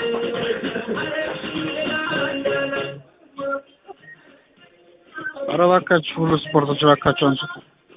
ኧረ እባካችሁ ሁሉ ስፖርቶች እባካችሁ አንሱት።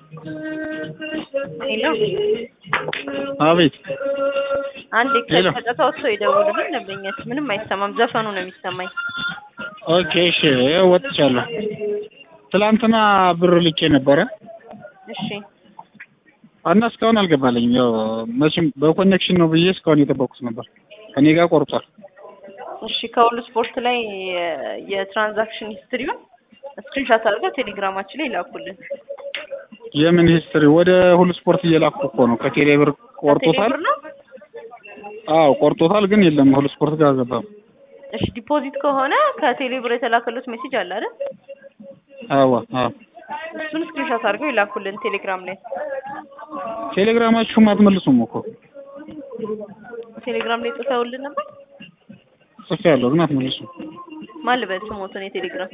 ሄሎ አቤት አንድ ሄሎ። ከጨታ ወጥቶ ይደውልልኝ ደንበኛች ምንም አይሰማም ዘፈኑ ነው የሚሰማኝ ኦኬ እሺ ይኸው ወጥቻለሁ። ትላንትና ብር ልኬ ነበረ እሺ እና እስካሁን አልገባልኝም። ያው መቼም በኮኔክሽን ነው ብዬ እስካሁን የጠበቁት ነበር። ከኔ ጋር ቆርጧል። እሺ ከሁሉ ስፖርት ላይ የ- የትራንዛክሽን ሂስትሪውን ስክሪንሻት አድርገው ቴሌግራማችን ላይ ይላኩልን የምን ሂስትሪ ወደ ሁሉ ስፖርት እየላኩ እኮ ነው። ከቴሌ ብር ቆርጦታል። ከቴሌብር ነው አዎ ቆርጦታል፣ ግን የለም ሁሉ ስፖርት ጋር አልገባም። እሺ ዲፖዚት ከሆነ ከቴሌብር የተላከሉት ሜሴጅ አለ አይደል አዎ አዎ እሱን ስክሪንሻት አድርገው ይላኩልን ቴሌግራም ላይ ቴሌግራማችሁም አትመልሱም እኮ ቴሌግራም ላይ ጽፈውልን ነበር ጽፌያለሁ፣ ግን አትመልሱም። ማን ልበል ስሞትን የቴሌግራም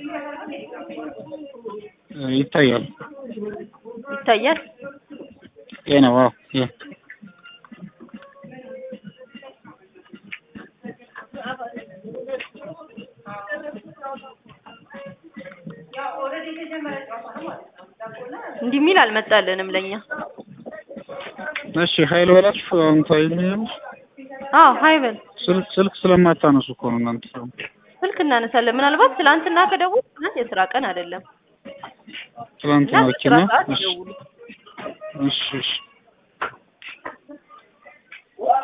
እ ይታያል። ይታያል ይሄ ነው። አዎ ይሄ እንዲህ የሚል አልመጣልንም ለኛ እሺ ኃይል በላችሁ አሁን ታይልኝ። አዎ ሀይ በል ስልክ ስልክ ስለማታነሱ እኮ ነው እናንተ ሰው ስልክ እናነሳለን ምናልባት ትላንትና ከደውል ትናንት የስራ ቀን አይደለም ትላንት እና ነው በስራ ኪና ሰዓት እሺ ይደውሉ እሺ እሺ